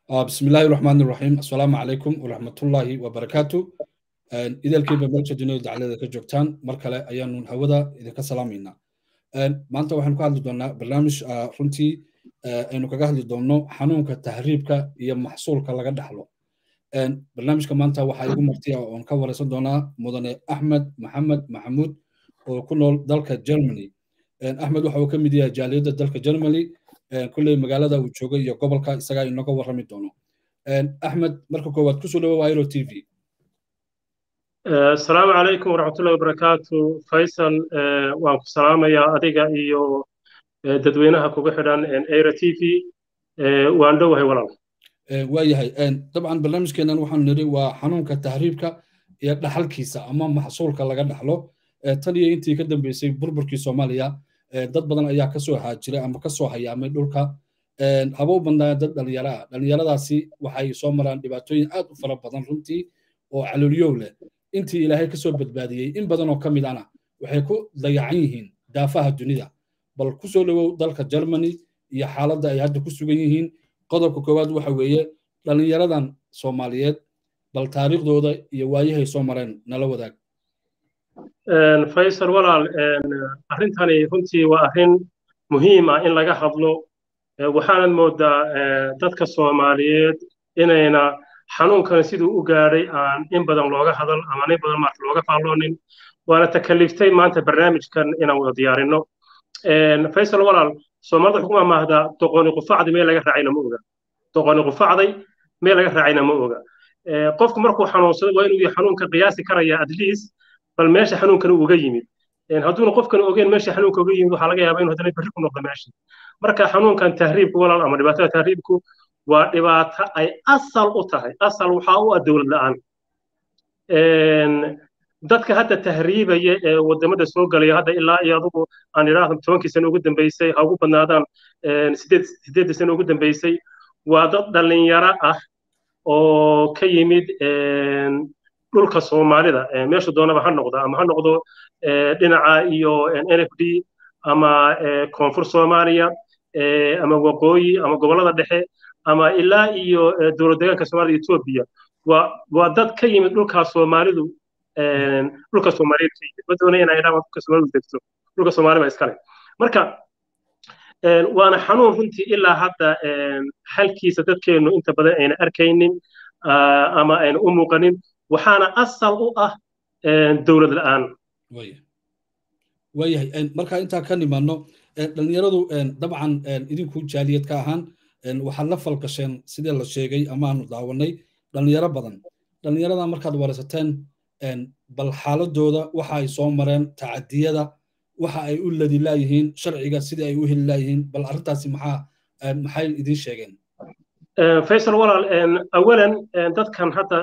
بسم الله الرحمن الرحيم السلام عليكم ورحمة الله وبركاته إذا الكيبة ملك جنود على ذلك جوكتان مركلة أيان هودا إذا كسلامينا maanta waxaan ku hadli doonaa barnaamij runtii aynu kaga hadli doonno xanuunka tahriibka iyo maxsuulka laga dhaxlo barnaamijka maanta waxaa igu martiya oon ka wareysan doonaa mudane axmed maxamed maxamuud oo ku nool dalka germany axmed waxa uu ka mid yahay jaaliyadda dalka germany kulley magaalada uu joogay iyo gobolka isagaa inooga warrami doono axmed marka koowaad kusoo dhawo wairo t v asalaamu calaykum waraxmatullahi wabarakaatu faysal waan ku salaamayaa adiga iyo dadweynaha kuga xidhan aira t v waan dhowahay walaal waayahay dabcan barnaamijkeennan waxaanu nidhi waa xanuunka tahriibka iyo dhaxalkiisa ama maxsuulka laga dhaxlo tan iyo intii ka dambeysay burburkii soomaaliya dad badan ayaa kasoo haajiray ama kasoo hayaamay dhulka haba u badnaa dad dhalinyaro ah dhalinyaradaasi waxay soo maraan dhibaatooyin aad u fara badan runtii oo calooliyow leh intii ilaahay kasoo badbaadiyey in badan oo ka mid ana waxay ku dayacan yihiin daafaha dunida bal kusoo dhowow dalka germany iyo xaaladda ay hadda ku sugan yihiin qodobka koowaad waxa weeye dhallinyaradan soomaaliyeed bal taariikhdooda iyo waayahay soo mareen nala wadaag faysal walaal arrintani runtii waa arrin muhiim ah in laga hadlo waxaanad moodaa dadka soomaaliyeed inayna xanuunkan siduu u gaadhay aan in badan looga hadal ama in badan maarta looga faalloonin waana takaliftay maanta barnaamijkan inaan wada diyaarinno faysal walaal soomaalida xukuma maahda doqoni qufacdi meel laga raacayna ma oga doqoni qufacday meel laga raacayna ma oga qofku markuu xanuunsado waa inuu xanuunka qiyaasi karaya at least bal meesha xanuunkan uga yimid hadduuna qofkan ogeyn meesha xanuunka uga yimid waxaa laga yaabaa inuu haddana berri ku noqdo meesha marka xanuunkan tahriibku walaal ama dhibaatada tahriibku waa dhibaato ay asal u tahay asal waxaa u ah dowlad la'aan dadka hadda tahriibaya ee wadamada soo galaya hadda ilaa iyo adugu aan idhaahdo tobankii sano ugu dambeysay ha ugu badnaadaan sideeddii sano ugu dambeysay waa dad dhallinyaro ah oo ka yimid dhulka soomaalida meeshu doonaba ha noqdo ama ha noqdo dhinaca iyo n f d ama koonfur soomaaliya ama waqooyi ama gobollada dhexe ama ilaa iyo dowlad deegaanka soomaalida etoobiya waa waa dad ka yimid dhulkaa soomaalidu dhulka soomaaliyeed ka yimid ma doonaya inaan idhaahdo dhulka soomaalidu degto dhulka soomaali baa iskale marka waana xanuun runtii ilaa hadda xalkiisa dadkeennu inta badan ayna arkaynin ama ayna u muuqanin waxaana asal u ah dowlad la'aan waayahay markaa intaa ka nimaano dhalinyaradu dabcan idinku jaaliyad ka ahaan waxaad la falgasheen sidii la sheegay amaanu daawanay dhalinyaro badan dhalinyarada markaad waraysateen bal xaaladooda waxa ay soo mareen tacadiyada waxa ay u ladi laayihiin sharciga sidii ay u heli laayihiin bal arrintaasi maxaa maxay idiin sheegeen faysal walaal awalan dadkan hadda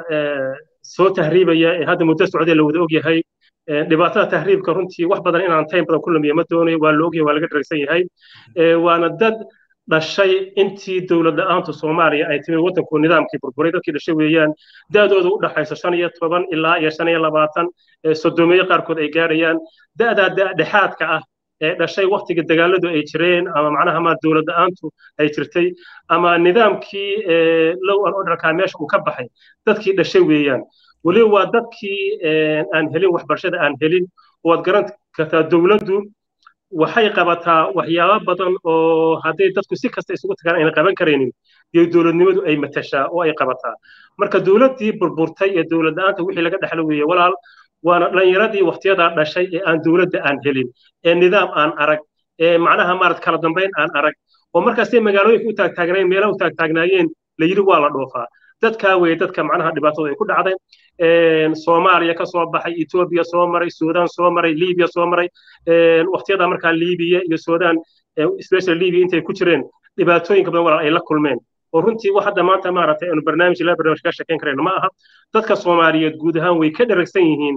soo tahriibaya ee hadda muddo socdee la wada ogyahay dhibaatada tahriibka runtii wax badan inaan taym badan ku lumiya ma doonayo waa la ogyahay waa laga dharagsan yahay waana dad dhashay intii dowlad la'aantu soomaaliya ay timid waddanku nidaamkii burburay dadkii dhashay weeyaan da'dooda u dhaxayso shan iyo toban ilaa iyo shan iyo labaatan soddoomiye qaarkood ay gaadhayaan da'daa dhexaadka ah ee dhashay waktiga dagaaladu ay jireen ama macnaha ma dowlad la'aantu ay jirtay ama nidaamkii low an orderkaa meesha uu ka baxay dadkii dhashay weeyaan weliba waa dadkii aan helin waxbarashada aan helin waad garan kartaa dowladdu waxay qabataa waxyaabo badan oo hadday dadku si kasta isugu tagaan ayna qaban karaynin iyo dowladnimadu ay matashaa oo ay qabataa marka dowladdii burburtay ee dowlad la'aanta wixii laga dhexlo weeye walaal waana dhallinyaradii waktiyadaa dhashay ee aan dowladda aan helin ee nidaam aan arag ee macnaha maarad kala dambayn aan arag oo markaasay magaalooyinka u taagtaagnaayeen meelaha u taagtaagnaayeen la yidhi waa la dhoofaa dadkaa weeye dadka macnaha dhibaatadu ay ku dhacday soomaaliya ka soo baxay etoobiya soo maray suudaan soo maray libiya soo maray waktiyadaa markaa libiya iyo suudaan special libiya intay ku jireen dhibaatooyinka badan walaal ay la kulmeen oo runtii wax hadda maanta maaragtay aanu barnaamij ilaa barnaamij ka sheekayn karayno ma aha dadka soomaaliyeed guud ahaan way ka dheragsan yihiin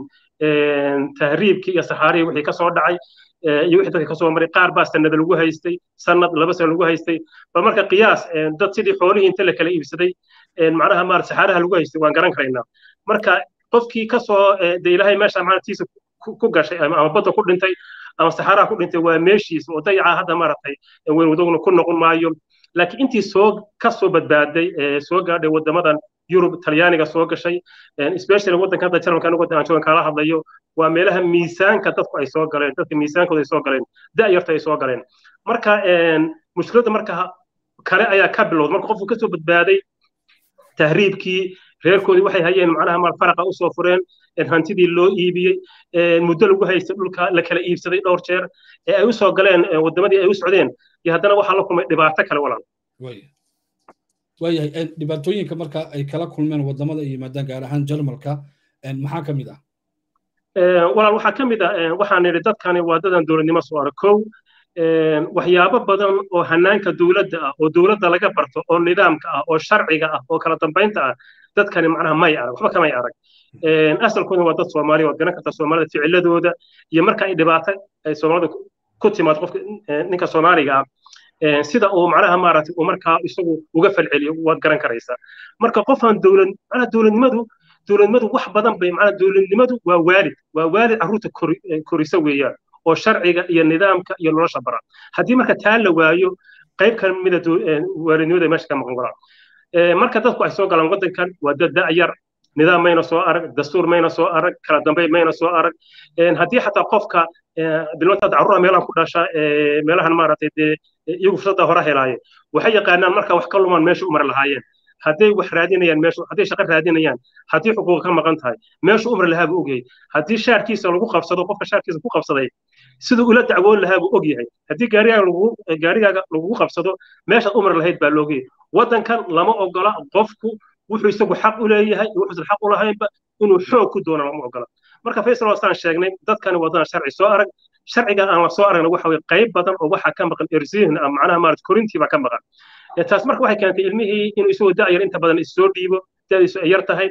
tahriibkii iyo saxaarihii wixii ka soo dhacay iyo wixii dadka kasoo maray qaar baa sanada lagu haystay sanad laba sano lagu haystay bal marka qiyaas dad sidii xoolihii inta la kala iibsaday macnaha maar saxaaraha lagu haystay waan garan karaynaa marka qofkii kasoo de ilaahay meesha maantiisa ku gashay ama badda ku dhintay ama saxaaraha ku dhintay waa meeshiisa oo dayaca hadda maaragtay weyn wadaguna ku noqon maayo laakiin intii soo ka soo badbaaday soo gaadhay waddamadan yurub talyaaniga soo gashay especially waddanka hadda jarmalka anigu waddan aan joogan kaala hadlayo waa meelaha miisaanka dadku ay soo galeen dadka miisaankooda ay soo galeen da'yarta ay soo galeen marka mushkiladda marka kale ayaa ka bilowda marka qofku kasoo badbaaday tahriibkii reerkoodii waxay hayeen macnaha mal faraqa usoo fureen hantidii loo iibiyey muddo lagu haystay dhulka la kala iibsaday dhowr jeer ee ay usoo galeen waddamadii ay u socdeen iyo haddana waxaa la kulmay dhibaato kale walaal waayahay dhibaatooyinka marka ay kala kulmeen waddamada ay yimaadaan gaar ahaan jarmalka maxaa ka mid ah walaal waxaa ka mid ah waxaan nidhi dadkani waa dadan dowladnimo soo arag kow waxyaabo badan oo hanaanka dowladda ah oo dowladda laga barto oo nidaamka ah oo sharciga ah oo kala dambaynta ah dadkani macnaha may arag waxba kamay arag asalkooda waa dad soomaaliya waad garan kartaa soomaalida ficiladooda iyo marka ay dhibaato ay soomaalida ku timaad qofka ninka soomaaliga ah sida uu macnaha maaragtay uu markaa isagu uga falceliyo waad garan karaysaa marka qofaan dowlad macnaha dowladnimadu dowladnimadu wax badan bay macnaha dowladnimadu waa waalid waa waalid carruurta korisa weeyaan oo sharciga iyo nidaamka iyo nolosha bara haddii marka taa la waayo qayb ka mida waalidnimada meesha ka maqan walaa marka dadku ay soo galaan waddankan waa dad da'yar nidaam mayna soo arag dastuur mayna soo arag kala dambeyn mayna soo arag haddii xataa qofka bilmata carruura meelahan ku dhasha meelahan maaragtay dee iyagu fursadda hore helaaye waxay yaqaanaan marka wax ka lumaan meesha u mari lahaayeen hadday wax raadinayaan meeshu hadday shaqo raadinayaan haddii xuquuq ka maqan tahay meeshu umri lahaa buu ogyahay haddii shaarkiisa lagu qabsado qofka shaarkiisa ku qabsaday siduu ula dacwoon lahaa buu ogyahay haddii gaarigaaga lagu gaarigaaga lagugu qabsado meeshaad umri lahayd baa loogayay waddankan lama ogola qofku wuxuu isagu xaq u leeyahay iyo wuxuusan xaq u lahaynba inuu xoog ku doono lama ogola marka faysal wasaan sheegnay dadkani wadana sharci soo arag sharciga aan la soo aragna waxa weye qayb badan oo waxaa ka maqan erzihin ama macnaha maarata korintii baa ka maqan taas marka waxay keentay ilmihii inuu isagoo da'yar inta badan issoo dhiibo da'diisu ay yar tahay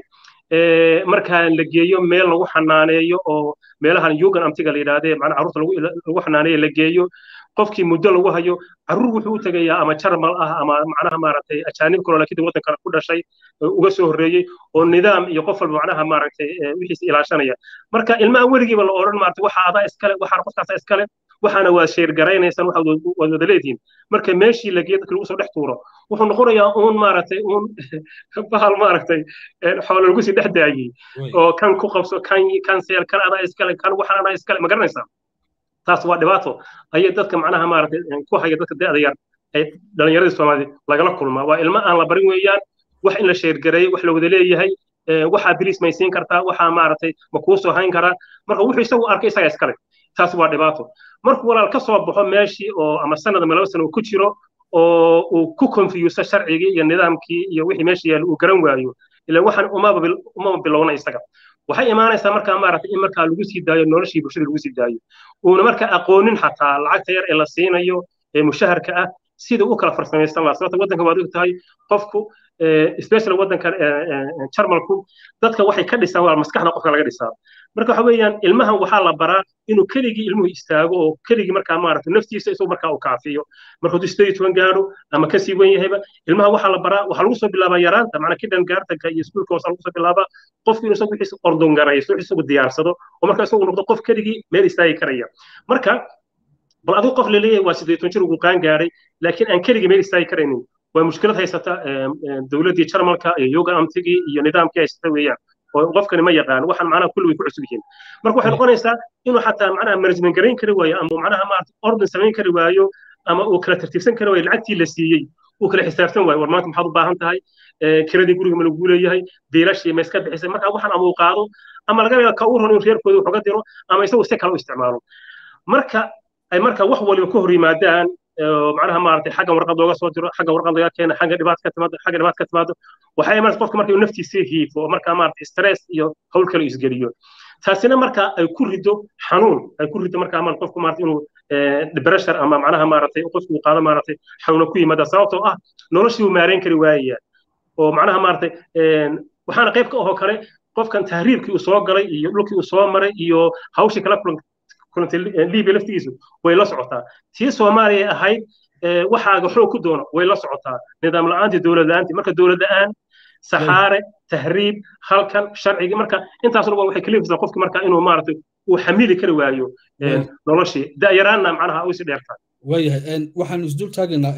markaa la geeyo meel lagu xanaaneeyo oo meelahan yugan amtiga la yidhahdee macnaha carruurta lagu xanaaneeyo la geeyo qofkii muddo lagu hayo carruur wuxuu u tegayaa ama jarmal ah ama macnaha maaragtay ajaanib kaloo laakiin waddankan ku dhashay uga soo horreeyey oo nidaam iyo qof walba macnaha maaragtay wixiisa ilaashanaya marka ilmaha weligiiba la odhan maaragtay waxa adaa iskale waxaana qofkaasa iskale waxaana waa sheergaraynaysaan waxa waad wada leedihiin marka meeshii la geeyo dadka lagu soo dhex tuuro wuxuu noqonayaa uun maaragtay uun bahal maaragtay xoolo lagu sii dhex daayey oo kan ku qabso kan kan seel kan adaa iskale kan waxaan adaa iskale ma garanaysaa taas waa dhibaato ayay dadka macnaha maaragtay ku haya dadka da'da yar ay dhallinyaradii soomaalida lagala kulmaa waa ilmo aan la barin weeyaan wax in la sheergareeyo wax la wada leeyahay waxaa bilis maysiin kartaa waxaa maaragtay ma kuu soo hayn karaa marka wuxuu isagu arkay isaga iskale taas waa dhibaato markuu walaal ka soo baxo meeshii oo ama sanad ama laba sano uu ku jiro oo uu ku konfiyuuso sharcigii iyo nidaamkii iyo wixii meesha yaalla uu garan waayo ila waxaan umaba umaba bilowna isaga waxay imaanaysaa markaa maaragtay in markaa lagu sii daayo noloshii bulshada lagu sii daayo uuna markaa aqoonin xataa lacagta yar ee la siinayo ee mushaharka ah sida u kala farsamaysan lahaa sababta waddanka waad og tahay qofku especially waddankan jarmalku dadka waxay ka dhisaan waa maskaxda qofka laga dhisaa marka waxa weeyaan ilmahan waxaa la baraa inuu keligii ilmuhu istaago oo keligii markaa maaragtay naftiisa isagu markaa uu kaafiyo marka hadduu sideed iyo toban gaadho ama kasii wen yahayba ilmaha waxaa la baraa waxaa lagu soo bilaabaa yaraanta macnaa kidan gaartanka iyo iskuulka hoose lagu soo bilaabaa qofku inuu isagu wixiisa ordongaraysto wixiisa isagu diyaarsado oo marka isagu noqdo qof keligii meel istaagi karaya marka bal adigu qof laleeyahay waa sideed toban jir ugu qaan gaadhay laakiin aan keligii meel istaagi karaynin waa mushkilad haysata dowladdii jarmalka iyo yoga amtigii iyo nidaamkii haysata weeyaan oo qofkani ma yaqaan waxaan macnaha kulli way ku cusub yihiin marka waxay noqonaysaa inuu xataa macnaha management garayn kari waayo ama macnaha maarata ordin samayn kari waayo ama uu kala tartiibsan kari waayo lacagtii la siiyey uu kala xisaabtan waayo war maanta maxaad u baahan tahay kiradii guriga ma lagu leeyahay biilashii ma iska bixisay marka waxaan ama uu qaado ama laga yaaba ka u ron inuu reerkooda wax uga diro ama isagu si kale u isticmaalo marka ay marka wax waliba ka hor yimaadaan macnaha maaragtay xaggan warqad looga soo diro xaggan warqad laga keena xagga dhibaat ka timaado xagga dhibaat ka timaado waxay imanaysa qofka marka inuu naftiisa hiifo oo markaa maaragtay stress iyo hawl kale isgeliyo taasina marka ay ku rido xanuun ay ku rido markaa maaragtay qofku maaragtay inuu depression ama macnaha maaragtay qofku uu qaado maaragtay xanuuna ku yimaada sababtoo ah noloshii uu maareyn kari waayaya oo macnaha maaragtay waxaana qayb ka ahoo kale qofkan tahriibkii uu soo galay iyo dhulkii uu soo maray iyo hawshii kala kulantay libiya laftigiisu way la socotaa tii soomaaliya ahayd waxaaga xoog ku doono way la socotaa nidaam la'aantii dowlad la'aantii marka dowlad la'aan saxaare tahriib halkan sharcigii marka intaas dhan waxay kalifaysaa qofki marka inuu maaragtay uu xamili kari waayo noloshii da'yaraanna macnaha u isi dheertaa waayahay waxaan isdul taagaynaa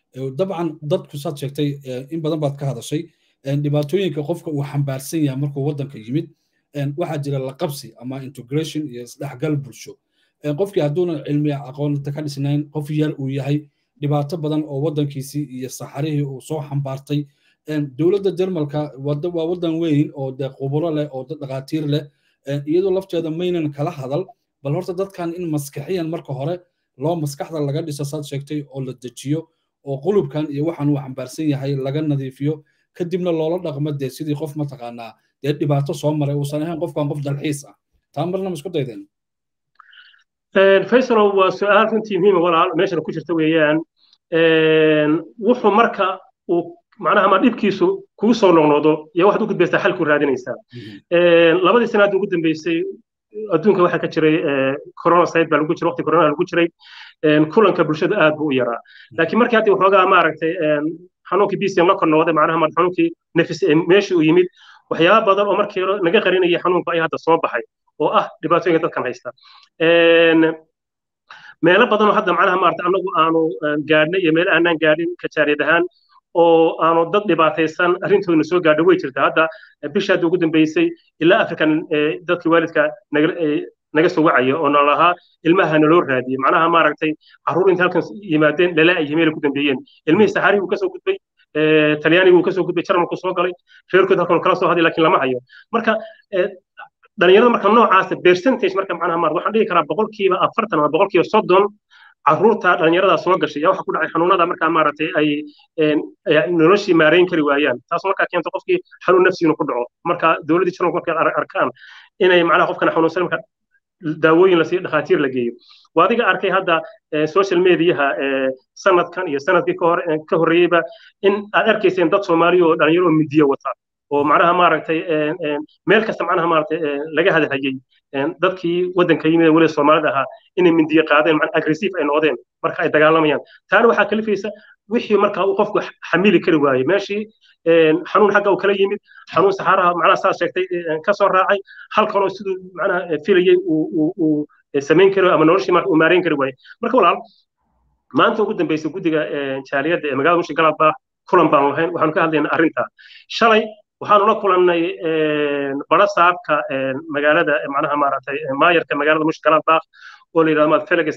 dabcan dadku saad sheegtay in badan baad ka hadashay dhibaatooyinka qofka uu xambaarsan yahay markuu waddanka yimid waxaa jira laqabsi ama integration iyo isdhexgal bulsho qofkii hadduuna cilmi aqoonta ka dhisnayn qof yar uu yahay dhibaato badan oo waddankiisii iyo saxarihii uu soo xambaartay dowladda jarmalka waa waddan weyn oo dee quburo leh oo dhaqaatiir leh iyadoo lafteeda maynan kala hadal bal horta dadkan in maskaxiyan marka hore loo maskaxda laga dhiso saad sheegtay oo la dejiyo oo qulubkan iyo waxaan uu xambaarsan yahay laga nadiifiyo kadibna loola dhaqmo dee sidii qof mataqaanaa dee dhibaato soo maray uusan ahayn qofkan qof dalxiis ah taa marna ma isku daydeen faysalow waa su-aal runtii muhiima walaal meeshana ku jirta weeyaan wuxuu marka uu macnaha ma dhibkiisu kugu soo noqnoqdo iyo waxaad u gudbaysaa xalku raadinaysaa labadii sanaad ugu dambeysay adduunka waxaa ka jiray corona side baa lagu jiray waqti corona lagu jiray kulanka bulshada aad buu u yaraa laakiin markii hadda waxoogaa maaragtay xanuunkii bcm la kor noqday macnaha mar xanuunkii nefis meeshii uu yimid waxyaaba badan oo markii naga qarinaya xanuunku ayaa hadda soo baxay oo ah dhibaatooyinka dadkan haysta meelo badan oo hadda macnaha maarata annagu aanu gaadhnay iyo meelo aanaan gaadhin kajaariyad ahaan oo aanu dad dhibaataysan arrintoodna soo gaadho way jirta hadda bisha hadda ugu dambeysay ilaa african dadkii waalidka naga soo wacaya oo nalahaa ilmaha naloo raadiyey macnaha maaragtay carruur inta halkan yimaadeen dhalaa ay meela ku dambeeyeen ilmihii saxaari buu kasoo gudbay talyaaniga uu kasoo gudbay jarmalku soo galay reerkood halkan kala soo hadlay laakiin lama hayo marka dhalinyarada marka noocaasa percentage marka macnaha maarad waxaan dhihi karaa boqolkiiba afartan ama boqolkiiba soddon carruurta dhalinyarada soo gashay yaa waxa ku dhacay xanuunada markaa maaragtay ay noloshii maareyn kari waayaan taas markaa keento qofkii xanuun nafsiinu ku dhaco marka dowladdii jarmalku markay arkaan inay macnaha qofkan xanuunsan marka daawooyin lasii dhakhaatiir la geeyo waa adiga arkay hadda social mediaha sanadkan iyo sanadkii ka horreeyeyba in aad arkayseen dad soomaaliya oo dhalinyaro midiyo wata oo macnaha maaragtay meel kasta macnaha maaragtay laga hadalhayay dadkii waddanka yimid weli soomaalida ahaa inay mindiye qaadeen agressive ay noqdeen marka ay dagaalamayaan taana waxaa kalifaysa wixii marka uu qofku xamili kari waayey meeshii xanuun xagga uu kala yimid xanuun saxaaraha macnaha saas sheegtay ka soo raacay halkan oo siduu macnaha filayey uu samayn kari ama noloshii marka uu maareyn kari waayey marka walaal maanta ugu dambeysay guddiga jaaliyadda ee magaalada mushi galabba kulan baan lahayn waxaanu ka hadlaynaa arrinta shalay waxaanu la kulannay bara saabka magaalada macnaha maaragtay maayarka magaalada mushi galabbaaq oo la yidhahdo felix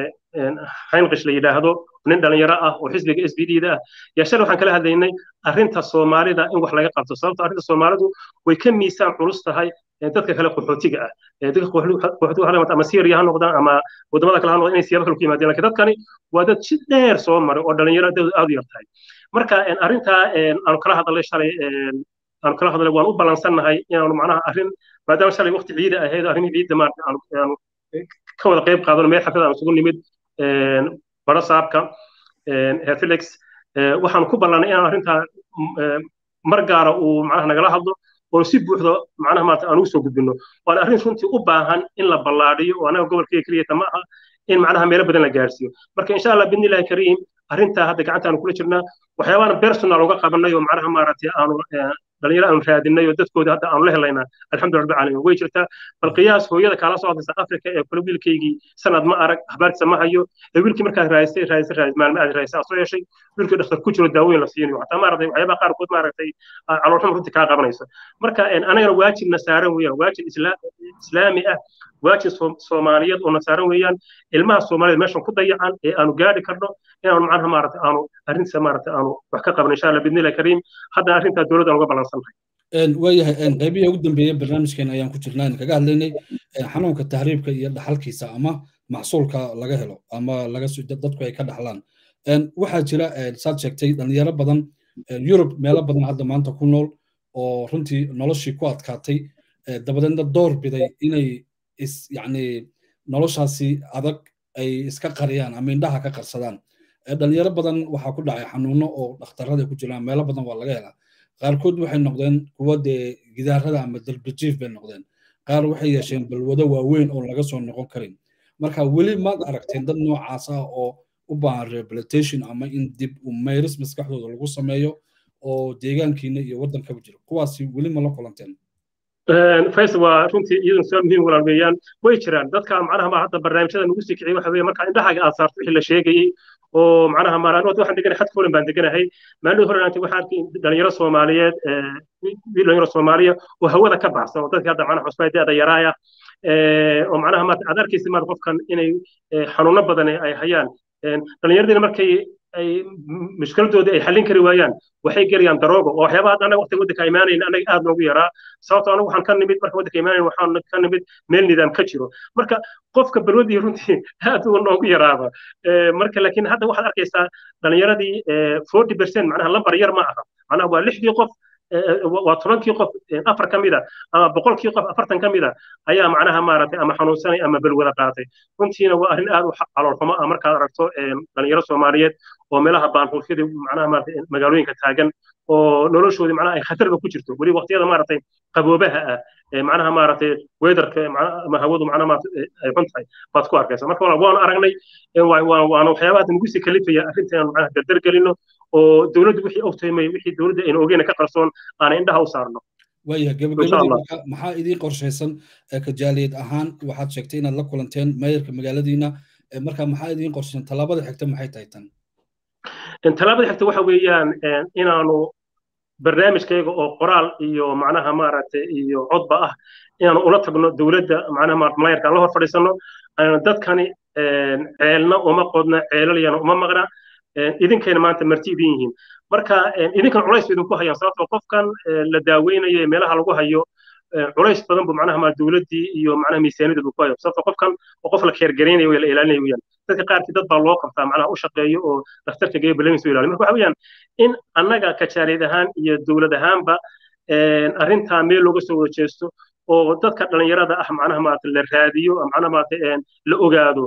heinrich la yidhaahdo nin dhalinyaro ah oo xisbiga s b d da ah yaa shalay waxaan kala hadlaynay arrinta soomaalida in wax laga qabto sababto arrinta soomaalidu way ka miisaan culus tahay dadka kale qaxootiga ah dadka qaxootiga ha ama syria ha noqdaan ama wadamada kale ha noqdaan inay siyaabo kale ku yimaadeen lakin dadkani waa dad si dheer soo maray oo dhalinyaro dad aad u yar tahay marka arrintaa aanu kala hadalnay shalay aanu kala hadalnay waan u balansannahay inaanu macnaha arrin maadaama shalay waqti ciida ahayd arrimii ciidda maarata aanu ka wada qayb qaadano meel xaflad aan isugu nimid bara saabka herr felix waxaanu ku ballannay inaan arrintaa mar gaara uu macnaha nagala hadlo oo si buuxdo macnaha maarata aan ugu soo gudbino waana arrin runtii u baahan in la ballaadhiyo oo anaga gobolkayga keliyata ma aha in macnaha meelo badan la gaarsiiyo marka insha allah bidnillahi kariim arrintaa hadda gacantaanu kula jirnaa waxyaabaana personal uga qabanay oo macnaha maaragtay aanu dhalinyaro aanu raadinay oo dadkooda hadda aanu la helaynaa alxamdu rabbi caalamiin way jirtaa bal qiyaas hooyada kaala soo hadlaysa afrika ee kule wiilkaygii sanad ma arag habaartiisa ma hayo ee wiilkii markaad raadisay raadisay raadis maalmo aad raadisay aad soo yeeshay wiilkii dhakhtar ku jiro daawooyin la siinayo xataa maaragtay waxyaabaha qaarkood maaragtay caloolxum runtii kaa qabanayso marka anagana waajibna saaran weeyaan waajib islaami ah waajib soomaaliyeed oo na saaran weeyaan ilmaha soomaaliyed meeshan ku dayacan ee aanu gaadhi karno inaanu macnaha maaragtay aanu arrintiisa maaragtay aanu wax ka qabno insha allah bidnillahi kariim haddana arrintaa dowladda aan uga ballansannahay waayahay qaybihii ugu dambeeyey barnaamijkeena ayaan ku jirnaa kaga hadlaynay xanuunka tahriibka iyo dhaxalkiisa ama maxsuulka laga helo ama laga dadku ay ka dhaxlaan waxaa jira saad sheegtay dhalinyaro badan yurub meelo badan hadda maanta ku nool oo runtii noloshii ku adkaatay dabadeedna door biday inay is yacni noloshaasi adag ay iska qariyaan ama indhaha ka qarsadaan dhalinyaro badan waxaa ku dhacay xanuuno oo dhakhtarada ku jiraan meelo badan waa laga helaa qaarkood waxay noqdeen kuwa dee gidaarada ama dalbajiif bay noqdeen qaar waxay yeesheen balwado waaweyn oo laga soo noqon karin marka weli maad aragteen dad noocaas ah oo u baahan rehabilitation ama in dib u mayris maskaxdooda lagu sameeyo oo deegaankiina iyo waddankaba jiro kuwaasi weli ma la kulanteen faysal waa runtii iyaduna su-aal muhiim walaal weeyaan way jiraan dadka macnaha ma hadda barnaamijyada nagu sii kiciyay waxa weeye marka indhahaaga aad saarto wixii la sheegayey oo macnaha maaraan waxaan deganahay xadka holan baan deganahay maalin hore aantay waxaan arkay dhalinyaro soomaaliyeed dhalinyaro soomaaliya oo hawada ka baxsan oo dadkii hadda macnaha cusbaa da-da yaraaya oo macnaha maarata aad arkaysa maarata qofkan inay xanuuno badan ay hayaan dhallinyaradiina markay ay mushkiladoodii ay xallin kari waayaan waxay gelayaan daroogo oo waxyaabaha hadda anaga waqtiga waddanka imaanayn anaga aad noogu yaraa sababtoo anagu waxaan ka nimid marka waddanka imaanayn waxaan ka nimid meel nidaam ka jiro marka qofka balwadii runtii aad uu noogu yaraaba marka laakiin hadda waxaad arkaysaa dhallinyaradii forty percent macnaha lambar yar ma aha macnaha waa lixdii qof waa tobankii qof afar ka mida ama boqolkii qof afartan ka mida ayaa macnaha maaragtay ama xanuunsanay ama balwada qaatay runtiina waa arrin aad u caloolxumo ah markaad aragto dhalinyaro soomaaliyeed oo meelaha baanhuufyadii macnaha maaragtay magaalooyinka taagan oo noloshoodii macnaha ay khatarba ku jirto weli waqtiyada maaragtay qaboobaha ah macnaha maaragtay weedarka ama hawadu macnaha maaragtay ay xun tahay baad ku arkaysa marka waanu aragnay waana waxyaabaha nagu sii kalifaya arrintan macnaha dardar gelino oo dowladdu wixii ogtahay may wixii dowladda aynu ogeyna ka qarsoon aanay indhaha u saarno waayahay gabagabadii marka maxaa idiin qorshaysan kajaaliyad ahaan waxaad sheegtay inaad la kulanteen meeyarka magaaladiina marka maxaa idiin qorshaysan tallaabada xigta maxay tahay tan tallaabada xigta waxa weeyaan inaanu barnaamijkayga oo qoraal iyo macnaha maaragtay iyo codba ah inaanu ula tagno dowladda macnaha maarata malayarka la hor fadhiisano dadkani ceelna uma qodna ceelalyana uma maqna idinkayna maanta marti idin yihiin marka idinkan culays idinku hayaan sababtoo qofkan la daaweynayo ee meelaha lagu hayo culays badan buu macnaha ma dowladdii iyo macnaha miisaaniyadda ku hayo sababtoo qofkan oo qof la keergaraynayo way la ilaalinayo weyaan dadka qaarkii dad baa loo qabtaa macnaha u shaqeeyo oo dhakhtarka geeyo balamis u ilaaliyo marka waxa weeyaan in annaga kajaariyad ahaan iyo dowlad ahaanba arrintaa meel looga soo wada jeesto oo dadka dhalinyarada ah macnaha maarata la raadiyo macnaha maarata la ogaado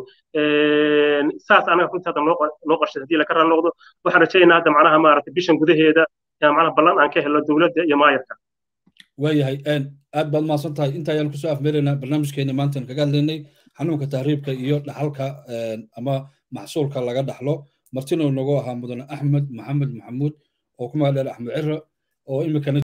saas anaga runtii hadda noo qarshay haddii laka raali noqdo waxaan rajaynaynaa hadda macnaha maarata bishan gudaheeda macnaha ballan aan ka helo dowladda iyo maayarka waayahay aad baad mahadsan tahay inta ayaan kusoo afmeeraynaa barnaamijkeena maantan kaga hadlaynay xanuunka tahriibka iyo dhaxalka ama maxsuulka laga dhaxlo martina nagu ahaa mudane axmed maxamed maxamuud oo ku magac dheer axmed ciro oo imikana